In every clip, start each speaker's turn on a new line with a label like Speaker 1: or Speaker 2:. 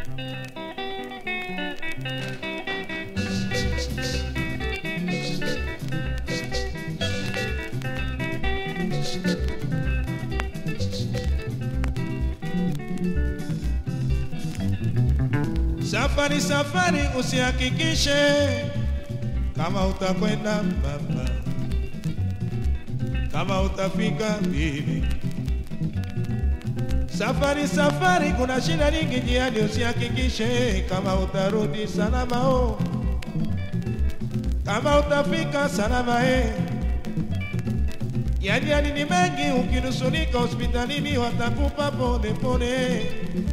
Speaker 1: Safari safari, usihakikishe kama utakwenda baba, kama utafika bibi. Safari safari, kuna shida nyingi njiani, usihakikishe kama utarudi salama oh, kama utafika salama eh. Yajani ni mengi, ukinusulika hospitalini watakupa pole pole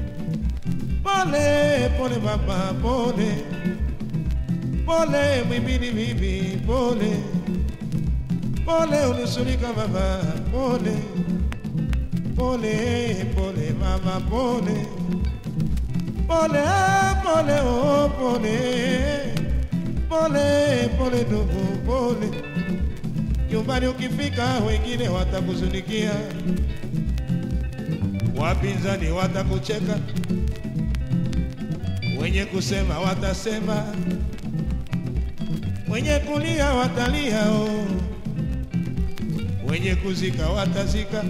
Speaker 1: pole pole mama pole pole mwimbili bibi pole pole unusulika mama pole pole pole mama pole pole pole oh pole pole pole ndugu pole nyumbani ukifika wengine watakuzunikia wapinzani watakucheka wenye kusema watasema, wenye kulia watalia, oh. wenye kuzika watazika.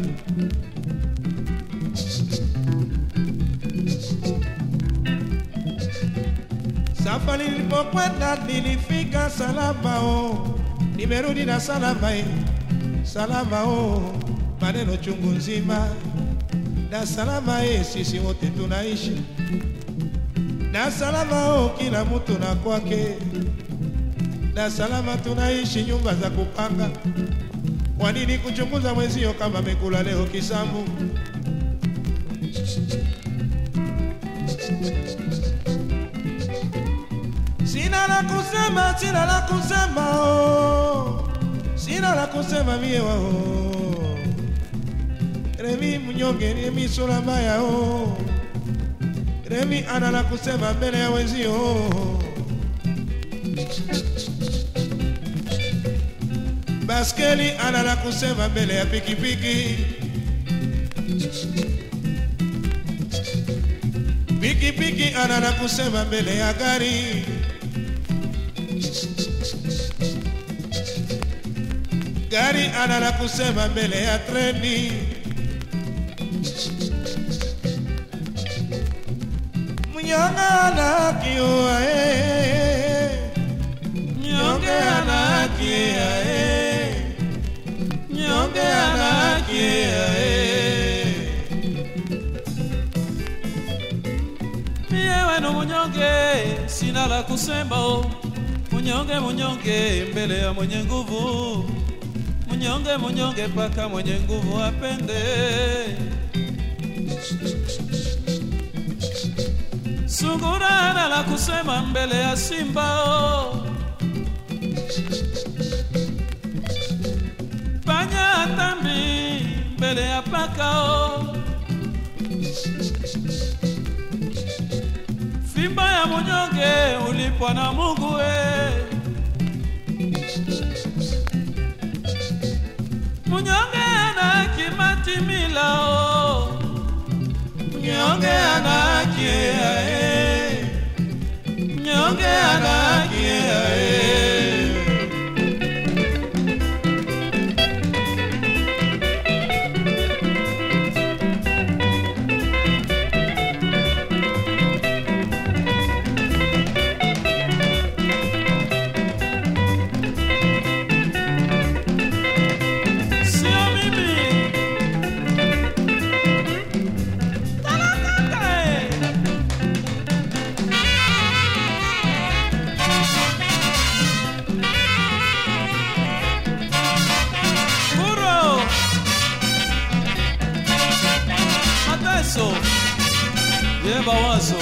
Speaker 1: Safari nilipokwenda nilifika salama, oh. nimerudi na salama, eh. salama oh. maneno chungu nzima na salama, eh. sisi wote tunaishi na salama oh, kila mtu na kwake, na salama tunaishi nyumba za kupanga. Kwa nini kuchunguza mwezio kama amekula leo kisambu? Sina la kusema, sina la kusema oh, sina la kusema mie wao Remi mnyonge ni misura mbaya oh. Remi ana la kusema mbele ya wenzio. Baskeli ana la kusema mbele ya pikipiki. Pikipiki ana la kusema mbele ya gari. Gari ana la kusema mbele ya treni. Mnyonge anakiwa eh, mnyonge anakia eh, mnyonge anakia eh.
Speaker 2: Mie wenu munyonge, sina la kusema o. Munyonge munyonge mbele ya mwenye nguvu, munyonge munyonge paka mwenye nguvu apende. Sungura hana la kusema mbele ya simba o. Panya hatambi mbele ya paka o. Fimba ya munyonge ulipwa na Mungu we. Munyonge ana kimati mila o. Mnyonge ana kia e. Mnyonge ana kia e. Sio mimi. Talakaka e. Burro. Mateso. Lleva wazo.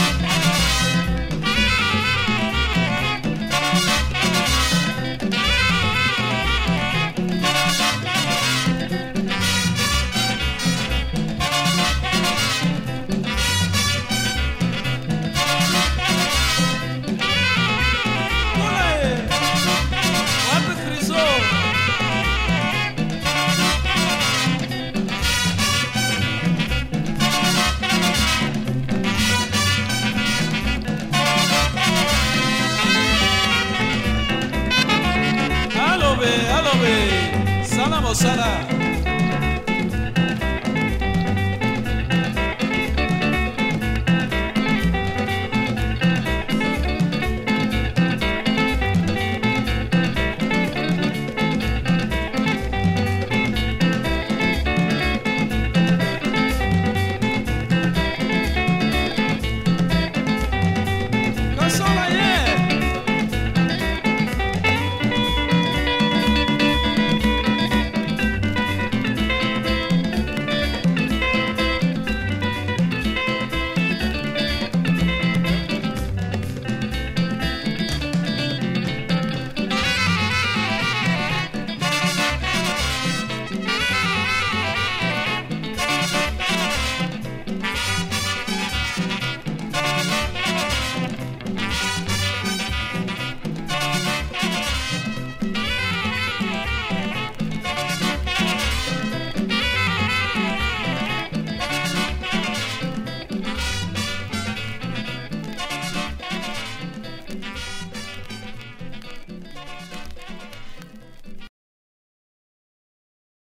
Speaker 2: Kule. Wapi Kristo? nawe sala mosala